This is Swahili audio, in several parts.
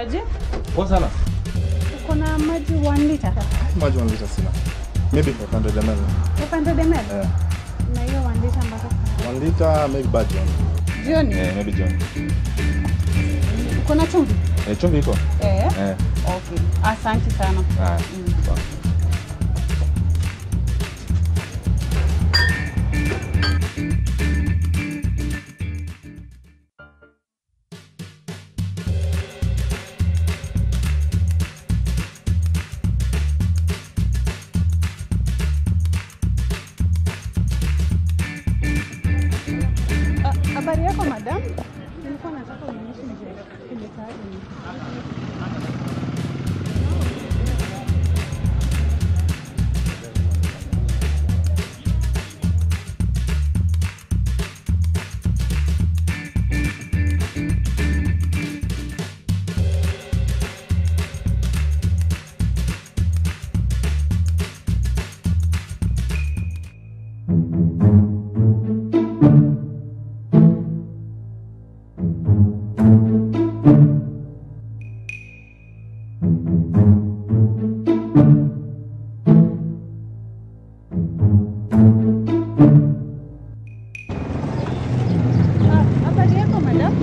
aje? Poa sana. Uko na maji 1 liter? Maji 1 liter sina. Maybe 500 ml. 500 ml? Eh. Na hiyo 1 liter mpaka 1 liter maybe bad John. jioni. Eh, maybe John. Uko na chumvi? Eh, chumvi iko? Eh. Eh. Okay. Asante sana. Haya. Mm. Sawa. Ah, Habari yako madam? Nilikuwa nataka unionyeshe nje kile tayari. Ah, Habari yako madam?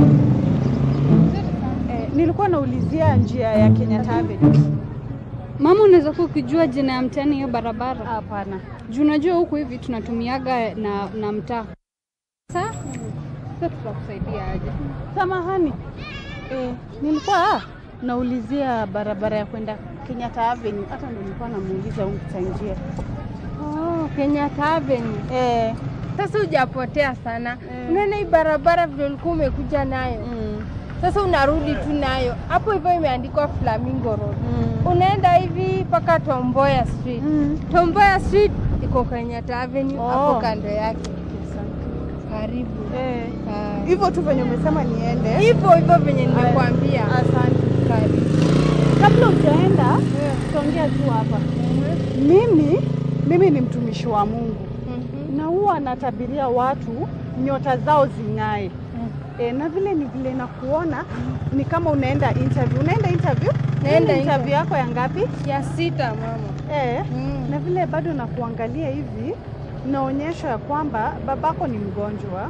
Eh, nilikuwa naulizia njia ya Kenyatta Avenue. Mama, unaweza kuwa ukijua jina ya mtaani hiyo barabara? Hapana. Juu unajua huku hivi tunatumiaga na, na mtaa. Sasa sasa tutakusaidia aje? Samahani. Eh, nilikuwa ah, naulizia barabara ya kwenda Kenyatta Avenue. Hata ndo nilikuwa namuuliza huyu mpita njia. Oh, Kenyatta Avenue. Eh, Sasa hujapotea sana. Eh. Unaona hii barabara vile ulikuwa umekuja nayo. mm, Sasa unarudi tu nayo. Hapo hivyo imeandikwa Flamingo Road. mm, Unaenda hivi mpaka Tomboya Street. mm. Tomboya Street iko Kenyatta Avenue Oh. hapo kando yake. Asante. Karibu. Eh, Ah. hivyo tu venye umesema niende. Hivyo hivyo venye nimekuambia. Asante. Karibu. Kabla hujaenda, tutaongea tu hapa. Mimi mimi ni mtumishi wa Mungu Mhm. na huwa natabiria watu nyota zao zing'ae. E, na vile ni vile nakuona ni kama unaenda interview. Unaenda interview? Naenda Hii ni interview yako ya ngapi? Ya sita mama. E, Mm. na vile bado nakuangalia hivi naonyesha ya kwamba babako ni mgonjwa,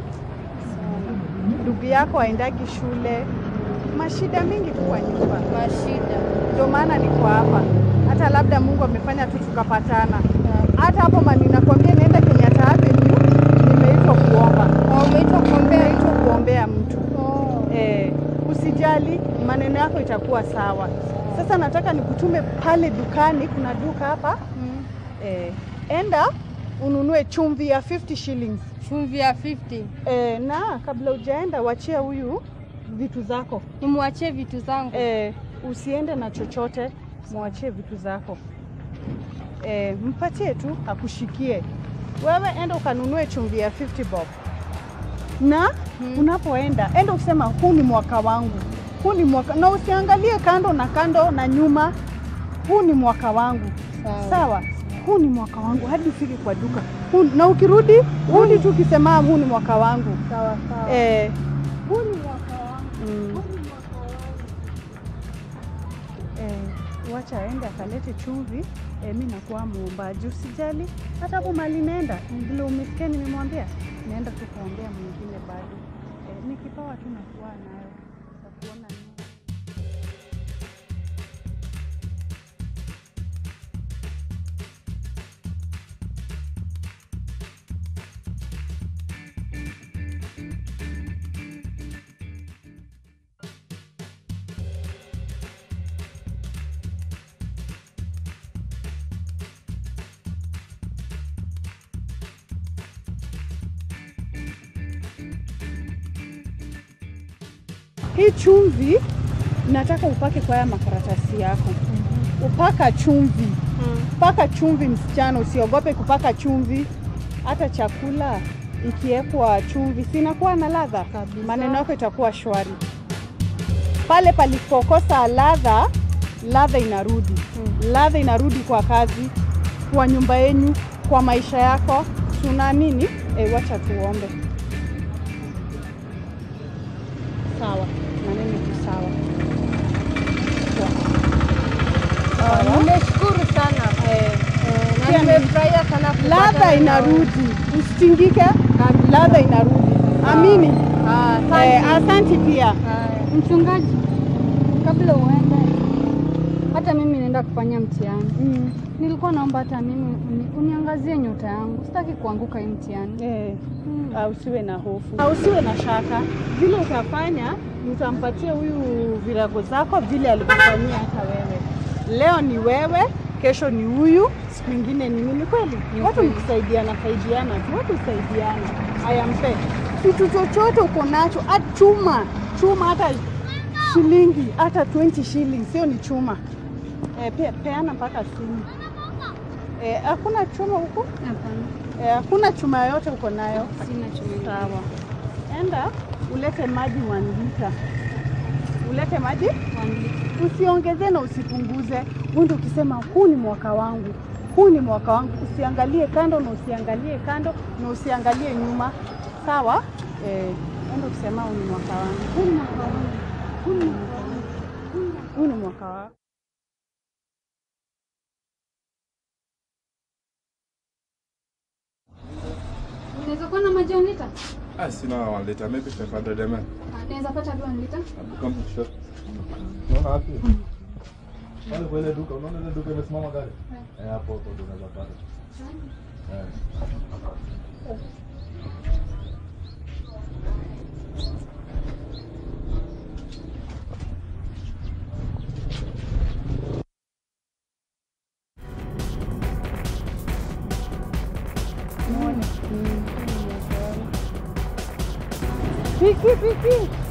ndugu yako aendagi shule, mashida mingi tu kwa nyumba. Mashida. Ndio maana niko hapa, hata labda Mungu amefanya tu tukapatana. Hata hapo mali nakwambia, naenda Kenyatta Avenue, nimeitwa kuomba, Oh, umeitwa kuombea. nimeitwa kuombea mtu Oh. eh, usijali, maneno yako itakuwa sawa. Sasa nataka nikutume pale dukani, kuna duka hapa Mm. eh, enda ununue chumvi ya 50 shillings Chumvi ya 50. eh, na kabla hujaenda wachia huyu vitu zako Nimwachie vitu zangu. eh, usiende na chochote, mwachie vitu zako eh, mpatie tu akushikie. Wewe enda ukanunue chumvi ya 50 bob na Hmm. unapoenda enda usema huu ni mwaka wangu, huu ni mwaka, na usiangalie kando na kando na nyuma, huu ni mwaka wangu Sawa. sawa huu ni mwaka wangu hadi ufike kwa duka huu, na ukirudi rudi tu ukisema huu ni mwaka wangu Sawa sawa. eh, Huu ni mwaka wangu. mm, eh, wacha aende akalete chumvi eh, mi nakuwa muombaji usijali hata hapo mali naenda vile umesikia nimemwambia naenda tu kuombea mwingine bado eh, ni kipawa tu nakuwa nayo takuona hii chumvi nataka upake kwa haya makaratasi yako upaka chumvi paka chumvi msichana usiogope kupaka chumvi hata chakula ikiwekwa chumvi sinakuwa na ladha Kabisa. maneno yako itakuwa shwari pale palipokosa ladha ladha inarudi ladha inarudi kwa kazi kwa nyumba yenyu kwa maisha yako tunaamini e, wacha tuombe sawa maneno tu sawa ladha inarudi, usitingike, ladha inarudi. Amini. Ah, Eh, asante. asanti pia. Haya. Mchungaji, kabla uende, hata mimi naenda kufanya mtihani. Mm. Nilikuwa naomba hata mimi uni, uniangazie nyota yangu, sitaki kuanguka hii mtihani. Eh. Mm. Ah, usiwe na hofu, Ah, usiwe na shaka. Vile utafanya utampatia huyu virago zako vile alivyofanyia hata wewe. Leo ni wewe, kesho ni huyu, siku ingine ni mimi. Kweli Ni watu kweli. ni kusaidiana saidiana tu, watu husaidiana. Haya, mpe kitu chochote uko nacho, hata chuma chuma, hata shilingi hata 20 shillings, sio ni chuma. Eh, pe, peana mpaka simu. Eh, hakuna chuma huko? Hapana, Eh, hakuna chuma yoyote uko nayo? sina chuma. Sawa, enda ulete maji one liter, ulete maji, usiongeze na usipunguze. Uende ukisema huu ni mwaka wangu, huu ni mwaka wangu. Usiangalie kando na usiangalie kando na usiangalie nyuma, sawa? Eh, enda ukisema huu ni mwaka wangu, huu ni mwaka wangu, huu ni mwaka wangu, huu ni mwaka wangu. Unaweza kuwa na maji ya lita? Ah, sina one liter, maybe 500 ml. Naweza pata tu lita? Come short. Unaona wapi? Pale kwa ile duka, unaona ile duka imesimama gari? Eh, hapo hapo ndio unaweza pata. Eh. Piki piki